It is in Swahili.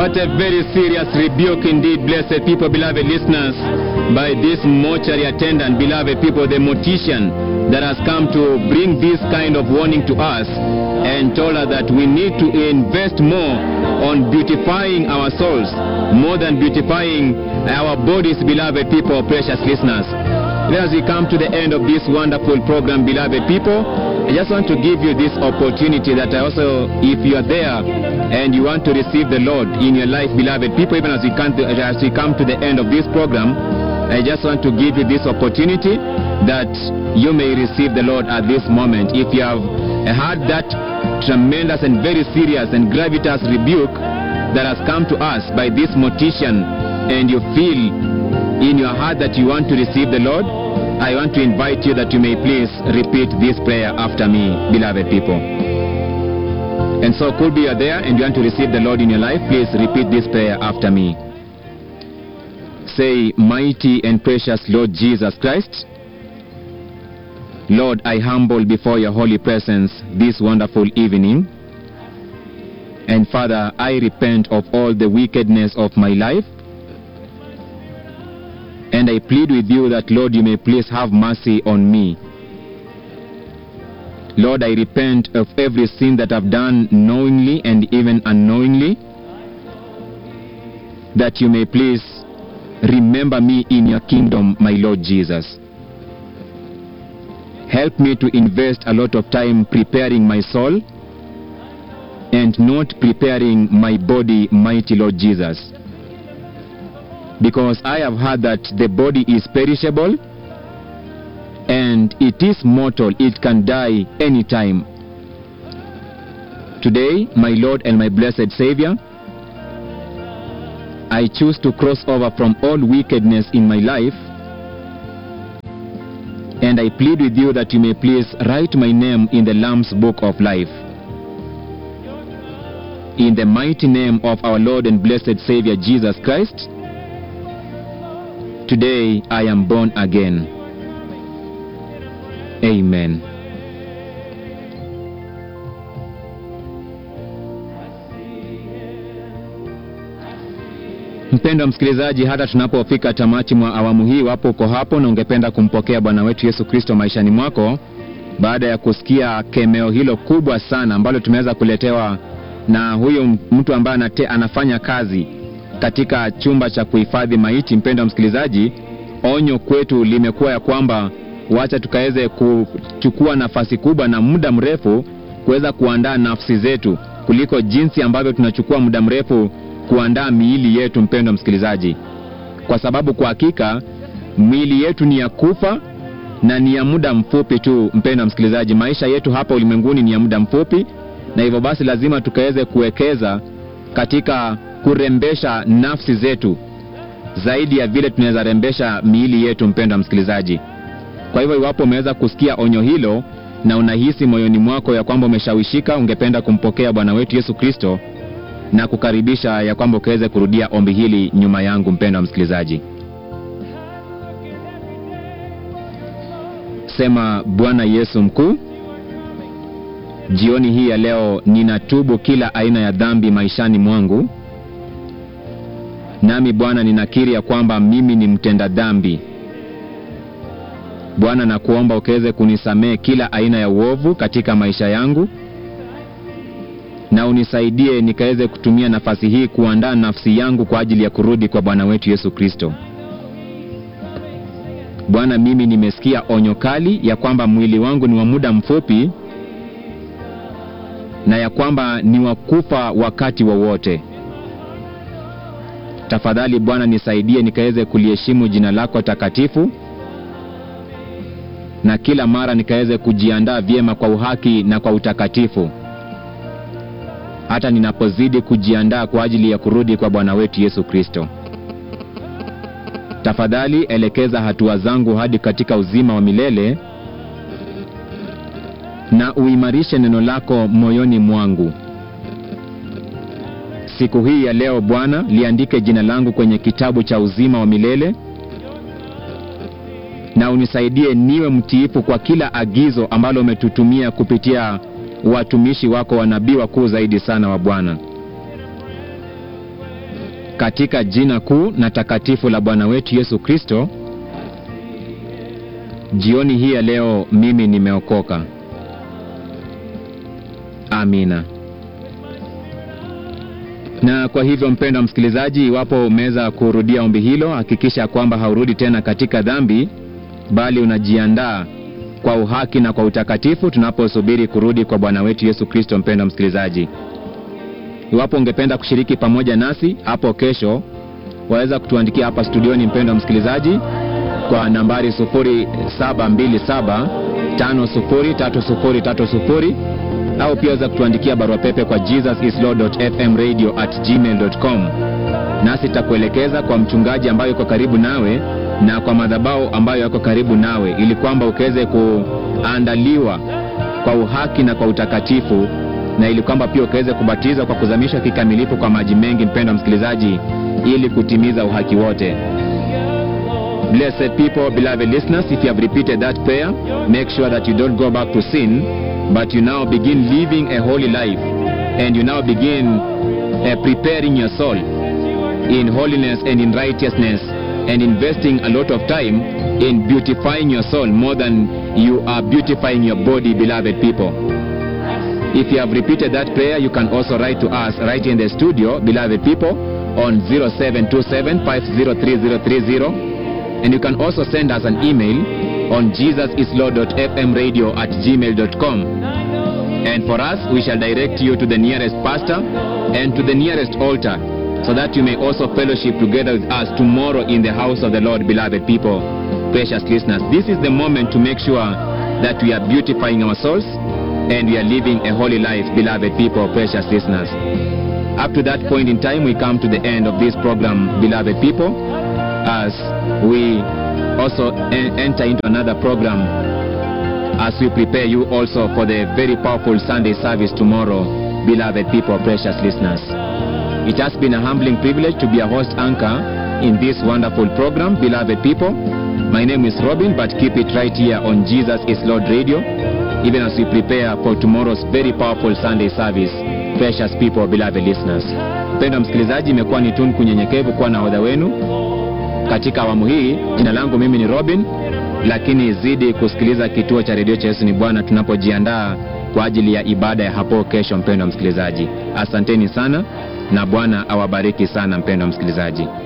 What a very serious rebuke indeed, blessed people, beloved listeners, by this mortuary attendant, beloved people, the mortician that has come to bring this kind of warning to us and told us that we need to invest more on beautifying our souls more than beautifying our bodies, beloved people, precious listeners. As we come to the end of this wonderful program, beloved people, I just want to give you this opportunity that I also, if you are there and you want to receive the Lord in your life, beloved people, even as we come to, as we come to the end of this program, I just want to give you this opportunity that you may receive the Lord at this moment. If you have had that tremendous and very serious and gravitous rebuke that has come to us by this mortician, and you feel in your heart that you want to receive the Lord, I want to invite you that you may please repeat this prayer after me, beloved people. And so, could be you are there and you want to receive the Lord in your life, please repeat this prayer after me. Say, Mighty and precious Lord Jesus Christ, Lord, I humble before your holy presence this wonderful evening. And Father, I repent of all the wickedness of my life. And I plead with you that, Lord, you may please have mercy on me. Lord, I repent of every sin that I've done knowingly and even unknowingly. That you may please remember me in your kingdom, my Lord Jesus. Help me to invest a lot of time preparing my soul and not preparing my body, mighty Lord Jesus. Because I have heard that the body is perishable and it is mortal, it can die anytime. Today, my Lord and my blessed Savior, I choose to cross over from all wickedness in my life and I plead with you that you may please write my name in the Lamb's book of life. In the mighty name of our Lord and blessed Savior Jesus Christ, today I am born again. Amen. Mpendwa msikilizaji, hata tunapofika tamati mwa awamu hii, wapo uko hapo na ungependa kumpokea Bwana wetu Yesu Kristo maishani mwako, baada ya kusikia kemeo hilo kubwa sana ambalo tumeweza kuletewa na huyo mtu ambaye anate, anafanya kazi katika chumba cha kuhifadhi maiti. Mpendwa msikilizaji, onyo kwetu limekuwa ya kwamba wacha tukaweze kuchukua nafasi kubwa na muda mrefu kuweza kuandaa nafsi zetu kuliko jinsi ambavyo tunachukua muda mrefu kuandaa miili yetu, mpendwa msikilizaji, kwa sababu kwa hakika miili yetu ni ya kufa na ni ya muda mfupi tu. Mpendwa msikilizaji, maisha yetu hapa ulimwenguni ni ya muda mfupi, na hivyo basi lazima tukaweze kuwekeza katika kurembesha nafsi zetu zaidi ya vile tunaweza rembesha miili yetu, mpendwa msikilizaji. Kwa hivyo iwapo umeweza kusikia onyo hilo na unahisi moyoni mwako ya kwamba umeshawishika, ungependa kumpokea Bwana wetu Yesu Kristo na kukaribisha ya kwamba ukaweze kurudia ombi hili nyuma yangu, mpendwa msikilizaji. Sema: Bwana Yesu mkuu, jioni hii ya leo ninatubu kila aina ya dhambi maishani mwangu, nami Bwana ninakiri ya kwamba mimi ni mtenda dhambi. Bwana, nakuomba ukaweze kunisamehe kila aina ya uovu katika maisha yangu na unisaidie nikaweze kutumia nafasi hii kuandaa nafsi yangu kwa ajili ya kurudi kwa Bwana wetu Yesu Kristo. Bwana, mimi nimesikia onyo kali ya kwamba mwili wangu ni wa muda mfupi na ya kwamba ni wa kufa wakati wowote wa tafadhali Bwana nisaidie nikaweze kuliheshimu jina lako takatifu na kila mara nikaweze kujiandaa vyema kwa uhaki na kwa utakatifu hata ninapozidi kujiandaa kwa ajili ya kurudi kwa Bwana wetu Yesu Kristo. Tafadhali elekeza hatua zangu hadi katika uzima wa milele na uimarishe neno lako moyoni mwangu. Siku hii ya leo Bwana, liandike jina langu kwenye kitabu cha uzima wa milele na unisaidie niwe mtiifu kwa kila agizo ambalo umetutumia kupitia watumishi wako wanabii wakuu zaidi sana wa Bwana. katika jina kuu na takatifu la Bwana wetu Yesu Kristo, jioni hii ya leo mimi nimeokoka. Amina. Na kwa hivyo, mpendwa msikilizaji, iwapo umeweza kurudia ombi hilo, hakikisha kwamba haurudi tena katika dhambi, bali unajiandaa kwa uhaki na kwa utakatifu tunaposubiri kurudi kwa Bwana wetu Yesu Kristo. Mpendwa msikilizaji, iwapo ungependa kushiriki pamoja nasi hapo kesho, waweza kutuandikia hapa studioni, mpendwa msikilizaji, kwa nambari 0727 503030 au pia waweza kutuandikia barua pepe kwa jesusislord.fmradio@gmail.com, nasi tutakuelekeza kwa mchungaji ambayo yuko karibu nawe na kwa madhabahu ambayo yako karibu nawe, ili kwamba ukaweze kuandaliwa kwa uhaki na kwa utakatifu, na ili kwamba pia ukaweze kubatizwa kwa kuzamishwa kikamilifu kwa maji mengi, mpendwa msikilizaji, ili kutimiza uhaki wote. Blessed people, beloved listeners, if you have repeated that prayer, make sure that you don't go back to sin, but you now begin living a holy life, and you now begin uh, preparing your soul in holiness and in righteousness, and investing a lot of time in beautifying your soul more than you are beautifying your body, beloved people. If you have repeated that prayer, you can also write to us right in the studio, beloved people, on 0727 503030. And you can also send us an email on jesusislord.fmradio at gmail.com. And for us, we shall direct you to the nearest pastor and to the nearest altar so that you may also fellowship together with us tomorrow in the house of the Lord, beloved people, precious listeners. This is the moment to make sure that we are beautifying our souls and we are living a holy life, beloved people, precious listeners. Up to that point in time, we come to the end of this program, beloved people, as we also en- enter into another program as we prepare you also for the very powerful Sunday service tomorrow, beloved people, precious listeners. It has been a humbling privilege to be a host anchor in this wonderful program, beloved people. My name is Robin, but keep it right here on Jesus is Lord Radio, even as we prepare for tomorrow's very powerful Sunday service, precious people, beloved listeners. Mpendwa msikilizaji, imekuwa ni tunu kunyenyekevu kuwa na hodha wenu katika awamu hii. Jina langu mimi ni Robin, lakini zidi kusikiliza kituo cha redio cha Yesu ni Bwana tunapojiandaa kwa ajili ya ibada ya hapo kesho. Mpendwa msikilizaji, asanteni sana na Bwana awabariki sana, mpendwa msikilizaji.